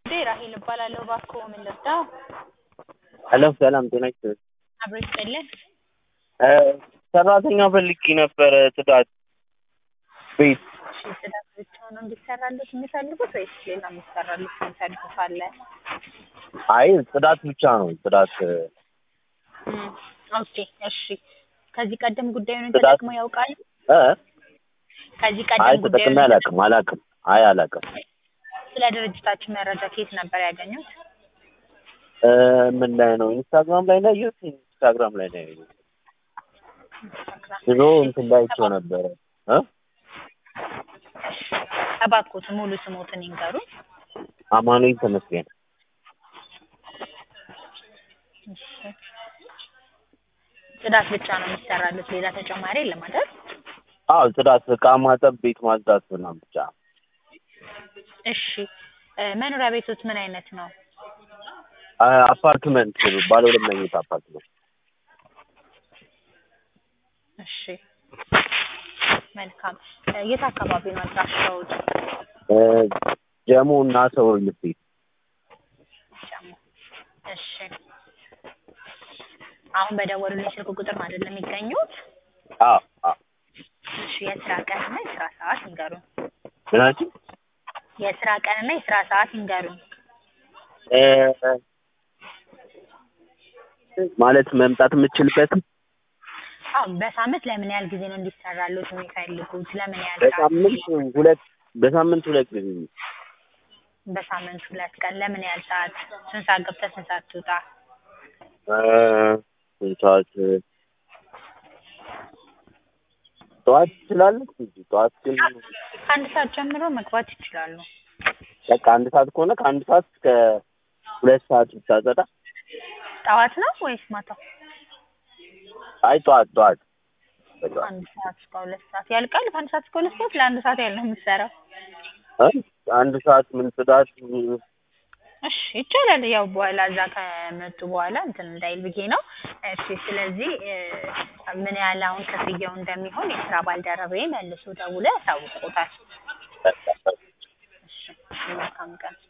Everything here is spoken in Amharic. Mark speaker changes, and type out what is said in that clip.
Speaker 1: ጉዳይ ራሄል እባላለሁ። እባክዎ ምን ልርዳው?
Speaker 2: ሄሎ ሰላም ጤና ይስጥልኝ።
Speaker 1: አብሮ ይስጥልን።
Speaker 2: እ ሰራተኛ ፈልጌ ነበረ ጽዳት ቤት።
Speaker 1: እሺ ጽዳት ብቻ ነው እንዲሰራልዎት የሚፈልጉት ወይስ ሌላ የሚሰራልዎት የሚፈልጉት አለ?
Speaker 2: አይ ጽዳት ብቻ ነው ጽዳት እ
Speaker 1: እም ኦኬ እሺ። ከዚህ ቀደም ጉዳዩን
Speaker 2: ጽዳት-
Speaker 1: ተጠቅመው ያውቃሉ?
Speaker 2: እ
Speaker 1: ከዚህ
Speaker 2: አይ
Speaker 1: ቀደም
Speaker 2: ተጠቅሜ
Speaker 1: ጉዳዩን
Speaker 2: አላውቅም አላውቅም አይ አላውቅም።
Speaker 1: ስለ ድርጅታችን መረጃ ከየት ነበር ያገኙት?
Speaker 2: እ ምን ላይ ነው ኢንስታግራም ላይ ነው ያየሁት ኢንስታግራም ላይ ነው ያየሁት። ድሮ እንትን ላይ አይቼው ነበረ እ
Speaker 1: እባክዎት ሙሉ ስሞትን ይንገሩኝ።
Speaker 2: አማኑኤል ተመስገን
Speaker 1: እሺ። ጽዳት ብቻ ነው የሚሰራልዎት ሌላ ተጨማሪ የለም አይደል?
Speaker 2: አዎ ጽዳት እቃ ማጠብ ቤት ማጽዳት ምናምን ብቻ
Speaker 1: እሺ እ መኖሪያ ቤቶት ምን አይነት ነው?
Speaker 2: አ አፓርትመንት ባለ ሁለት መኝታ አፓርትመንት
Speaker 1: እሺ መልካም እ የት አካባቢ ነው አድራሻዎት?
Speaker 2: እ ጀሞ እና ሰው ልቤ
Speaker 1: ጀሞ እሺ አሁን በደወሉልኝ ስልክ ቁጥር ነው አይደል የሚገኙት?
Speaker 2: አዎ አዎ
Speaker 1: እሺ የስራ ቀንና የስራ ሰዓት ይንገሩን።
Speaker 2: ምናችን
Speaker 1: የስራ ቀንና የስራ ሰዓት ይንገሩን።
Speaker 2: እ ማለት መምጣት የምትችልበት
Speaker 1: አዎ በሳምንት ለምን ያህል ጊዜ ነው እንዲሰራልዎት የሚፈልጉት? ለምን ያህል ሰዓት?
Speaker 2: በሳምንት ሁለት በሳምንት ሁለት ጊዜ
Speaker 1: በሳምንት ሁለት ቀን ለምን ያህል ሰዓት? ስንት ሰዓት ገብተህ ስንት ሰዓት ትውጣ?
Speaker 2: እ ስንት ሰዓት ጠዋት ትችላለች እንጂ ጠዋት ግን
Speaker 1: ከአንድ ሰዓት ጀምሮ መግባት ይችላሉ።
Speaker 2: በቃ አንድ ሰዓት ከሆነ ከአንድ ሰዓት እስከ ሁለት ሰዓት ብታጸዳ
Speaker 1: ጠዋት ነው ወይስ ማታ?
Speaker 2: አይ ጠዋት ጠዋት በጠዋት
Speaker 1: አንድ ሰዓት እስከ ሁለት ሰዓት ያልቃል። ከአንድ ሰዓት እስከ ሁለት ሰዓት ለአንድ ሰዓት ያህል ነው የምትሰራው።
Speaker 2: እ አንድ ሰዓት ምን ጽዳት
Speaker 1: እሺ ይቻላል። ያው በኋላ እዛ ከመጡ በኋላ እንትን እንዳይል ብዬ ነው። እሺ ስለዚህ እ ምን ያህል አሁን ክፍያው እንደሚሆን የስራ ባልደረባዬ መልሶ ደውሎ ያሳውቅዎታል። እሺ መልካም ቀን